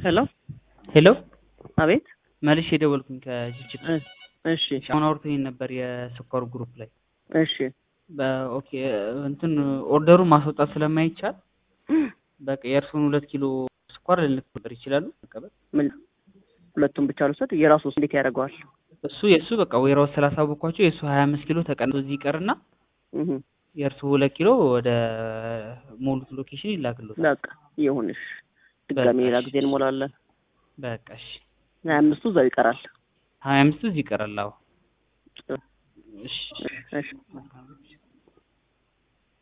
ሄሎ ሄሎ አቤት መልሼ የደወልኩኝ ከጅጅጋ እ እሺ አሁን አውርተኸኝ ነበር የስኳር ግሩፕ ላይ እሺ በኦኬ እንትን ኦርደሩን ማስወጣት ስለማይቻል በቃ የእርሱን ሁለት ኪሎ ስኳር ልልክ ነበር ይችላሉ መቀበል ምን ሁለቱም ብቻ ልውሰድ የራሱ ውስጥ እንዴት ያደርገዋል እሱ የእሱ በቃ ወይራው ስላሳወቅኳቸው የእሱ ሀያ አምስት ኪሎ ተቀንሶ እዚህ ይቀርና እህ የእርሱ ሁለት ኪሎ ወደ ሞሉት ሎኬሽን ይላክሎታል በቃ ይሁንሽ ድጋሜ ሌላ ጊዜ እንሞላለን በቃ እሺ ሀያ አምስቱ እዛው ይቀራል ሀያ አምስቱ እዚህ ይቀራል አዎ ጥሩ እሺ እሺ መልካም